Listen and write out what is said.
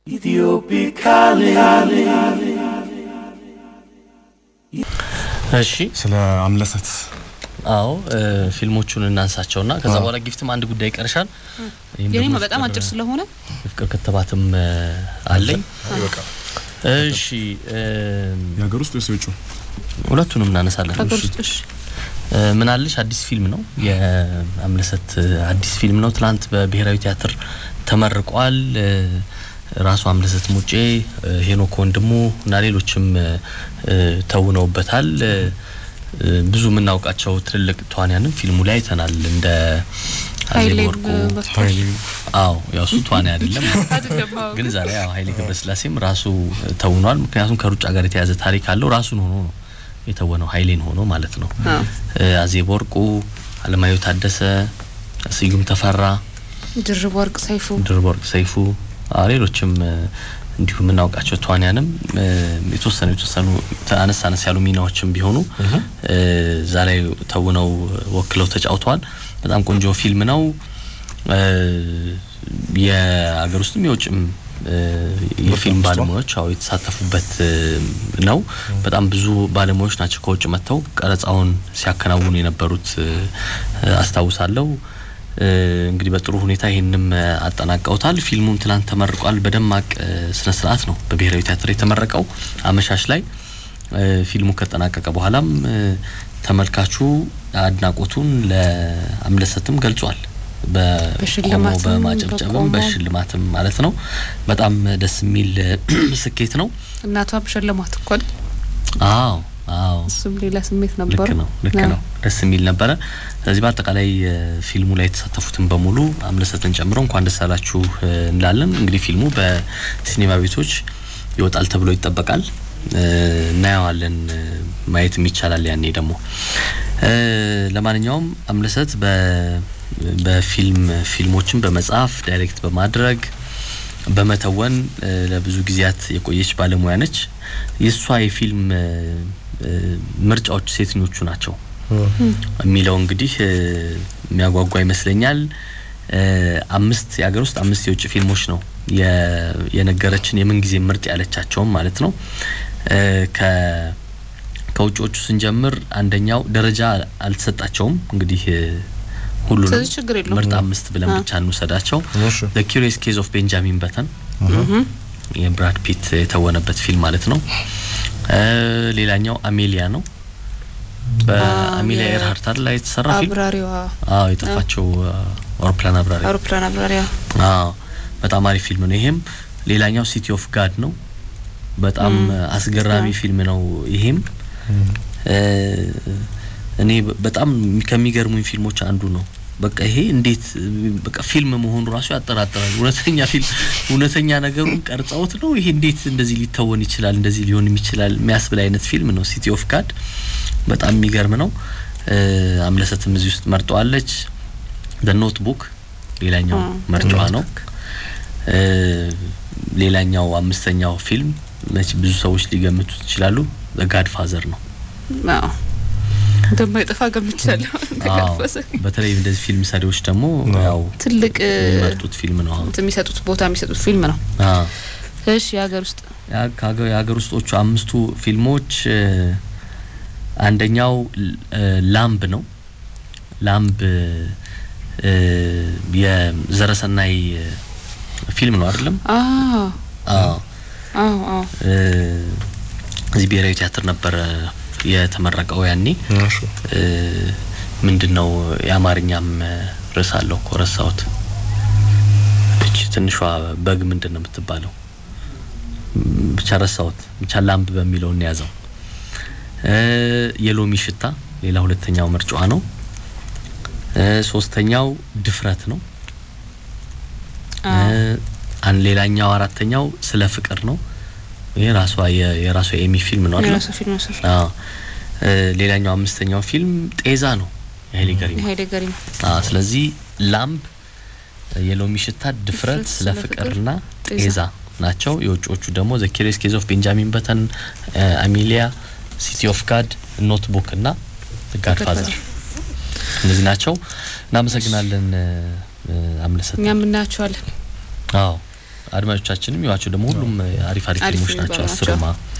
እሺ ስለ አምለሰት አዎ ፊልሞቹን እናንሳቸውና ከዛ በኋላ ጊፍትም አንድ ጉዳይ ይቀርሻል። ይህም የኔ ደግሞ በጣም ፍቅር- አጭር ስለሆነ የፍቅር ክትባትም እ፣ አለኝ። ይበቃል። እሺ እም፣ የሀገር ውስጥ ወይስ የውጭ? ሁለቱንም እናነሳለን። ሀገር ውስጥ እሺ እ፣ ምን አለሽ አዲስ ፊልም ነው የአምለሰት እ፣ አዲስ ፊልም ነው። ትላንት በብሔራዊ ቲያትር ተመርቋል። እ፣ ራሱ አምለሰት ሙጬ፣ እ፣ ሄኖክ ወንድሙ እና ሌሎችም እ፣ እ፣ ተውነውበታል። እ፣ እ፣ ብዙ የምናውቃቸው ትልልቅ ተዋንያንም ፊልሙ ላይ አይተናል። እንደ ኃይሌ አዜብ ወርቁ በፍታ ኃይሌ አዎ ያው እሱ ተዋናይ አይደለም አይደለም አዎ። ግን ዛሬ ያው ኃይሌ ገብረስላሴም ራሱ ተውኗል። ምክንያቱም ከሩጫ ጋር የተያዘ ታሪክ አለው። ራሱን ሆኖ ነው የተወነው ኃይሌን ሆኖ ማለት ነው። አዎ። እ፣ አዜብ ወርቁ፣ አለማየሁ ታደሰ፣ ስዩም ተፈራ፣ ድርብ ወርቅ ሰይፉ ድርብ ወርቅ ሰይፉ፣ አዎ፣ ሌሎችም እ፣ እንዲሁ የምናውቃቸው ተዋንያንም እ፣ የተወሰኑ የተወሰኑ አነስ አነስ ያሉ ሚናዎችም ቢሆኑ እ፣ እዛ ላይ ተውነው ወክለው ተጫውተዋል። በጣም ቆንጆ ፊልም ነው። እ፣ የሀገር ውስጥም የውጭም እ፣ የፊልም በርካታ ባለሙያዎች አዎ የተሳተፉበት እ፣ ነው። በጣም ብዙ ባለሙያዎች ናቸው ከውጭ መጥተው ቀረጻውን ሲያከናውኑ የነበሩት እ፣ አስታውሳለሁ። እ፣ እንግዲህ በጥሩ ሁኔታ ይህንም እ፣ አጠናቀውታል። ፊልሙም ትላንት ተመርቋል። በደማቅ እ፣ ስነ ስርዓት ነው በብሔራዊ ቲያትር የተመረቀው አመሻሽ ላይ እ፣ ፊልሙ ከጠናቀቀ በኋላም እ፣ ተመልካቹ አድናቆቱን ለአምለሰትም ገልጿል። በቆሞ በሽልማትም በማጨብጨብም በቆሞ በሽልማትም ማለት ነው። በጣም ደስ የሚል እ፣ ስኬት ነው። እናቷም ሸለሟት እኮ አይደል? አዎ አዎ እሱም ሌላ ስሜት ነበሩ። ልክ ነው ልክ አዎ። ነው ደስ የሚል ነበረ። ስለዚህ በአጠቃላይ እ፣ ፊልሙ ላይ የተሳተፉትን በሙሉ አምለሰትን ጨምሮ እንኳን ደስ አላችሁ እ፣ እንላለን። እንግዲህ ፊልሙ በሲኔማ ቤቶች ይወጣል ተብሎ ይጠበቃል። እ፣ እናየዋለን፣ እ፣ ማየትም ይቻላል ያኔ ደግሞ እ፣ ለማንኛውም አምለሰት በ- በፊልም ፊልሞችን በመጻፍ ዳይሬክት በማድረግ በመተወን እ፣ ለብዙ ጊዜያት የቆየች ባለሙያ ነች። የእሷ የፊልም እ፣ እ፣ ምርጫዎች ሴትኞቹ ናቸው የሚለው እንግዲህ እ፣ የሚያጓጓ ይመስለኛል። እ፣ አምስት የሀገር ውስጥ አምስት የውጭ ፊልሞች ነው የ- የነገረችን የምን ጊዜ ምርጥ ያለቻቸውም ማለት ነው። እ፣ ከ ከውጭዎቹ ስንጀምር አንደኛው ደረጃ አልተሰጣቸውም እንግዲህ እ፣ ሁሉንም ስለዚህ ችግር የለውም። ምርጥ አምስት ብለን አ። ብቻ እንውሰዳቸው። እሺ። ዘ ኪሪየስ ኬዝ ኦፍ ቤንጃሚን በተን እህም። የብራድ ፒት የተወነበት ፊልም ማለት ነው። እ፣ ሌላኛው አሜሊያ ነው። በአሜሊያ የ- ኤርሃርት አይደል ላይ የተሰራ ፊልም። አብራሪዋ አዎ የጠፋቸው አ፣ አውሮፕላን አብራሪ። አውሮፕላን አብራሪዋ አዎ በጣም አሪፍ ፊልም ነው ይሄም። ሌላኛው ሲቲ ኦፍ ጋድ ነው። በጣም ም፣ አስገራሚ አዎ። ፊልም ነው ይሄም። እ፣ እኔ በ- በጣም ከሚገርሙኝ ፊልሞች አንዱ ነው። በቃ ይሄ እንዴት እ፣ በቃ ፊልም መሆኑ ራሱ ያጠራጥራል። እውነተኛ ፊልም እውነተኛ ነገሩን ቀርጸውት ነው ይሄ እንዴት እንደዚህ ሊተወን ይችላል እንደዚህ ሊሆንም ይችላል የሚያስብል አይነት ፊልም ነው ሲቲ ኦፍ ጋድ። በጣም የሚገርም ነው። እ፣ አምለሰትም እዚህ ውስጥ መርጠዋለች። ደ ኖት ቡክ ሌላኛው አ፣ ምርጫዋ The ነው። እ፣ ሌላኛው አምስተኛው ፊልም መቼ ብዙ ሰዎች ሊገምቱት ይችላሉ ጋድ ፋዘር ነው። አዎ እንደማይጠፋ ገምቻለሁ። አዎ ተጋፈሰ በተለይ እንደዚህ ፊልም ሰሪዎች ደግሞ አዎ። ያው ትልቅ እ፣ የሚመርጡት ፊልም ነው። አሁን እንትን የሚሰጡት ቦታ የሚሰጡት ፊልም ነው። አዎ እሺ የሀገር ውስጥ ያ- ከሀገ- የሀገር ውስጦቹ አምስቱ ፊልሞች እ፣ አንደኛው ል- እ፣ ላምብ ነው። ላምብ እ፣ የዘረሰናይ እ፣ ፊልም ነው አይደለም? አዎ አዎ አዎ አዎ እ፣ እዚህ ብሔራዊ ቲያትር ነበረ የተመረቀው ያኔ እሺ። እ፣ ምንድን ነው የአማርኛም እ፣ ርዕስ አለው እኮ ረሳሁት። እቺ ትንሿ በግ ምንድን ነው የምትባለው? ም፣ ብቻ ረሳሁት። ብቻ ላምብ በሚለው እንያዘው። እ፣ የሎሚ ሽታ ሌላ ሁለተኛው ምርጫዋ ነው። እ፣ ሶስተኛው ድፍረት ነው። አዎ እ፣ አን ሌላኛው አራተኛው ስለ ፍቅር ነው። ይሄ ራሷ የ- የራሷ የኤሚ ፊልም ነው አይደል? የራሱ ፊልም ነው። አዎ እ፣ ሌላኛው አምስተኛው ፊልም ጤዛ ነው የኃይሌ ገሪማ። ኃይሌ ገሪማ አዎ ስለዚህ ላምብ፣ የሎሚ ሽታ፣ ድፍረት፣ ድፍረት፣ ስለ ስለ ፍቅርና ጤዛ ጤዛ ናቸው። የውጭዎቹ ደግሞ ዘ ኪሪየስ ኬዝ ኦፍ ቤንጃሚን በተን፣ አሚሊያ፣ ሲቲ ኦፍ ጋድ፣ ኖት ቡክ እና ጋድ ፋዘር Godfather። እነዚህ ናቸው። እናመሰግናለን እ፣ እ፣ አምለሰት። እኛም እናያቸዋለን። አዎ አድማጮቻችንም ይዋቸው ደግሞ ሁሉም አሪፍ አሪፍ አሪፍ ፊልሞች የሚባሉ ናቸው። ናቸው። አስሩማ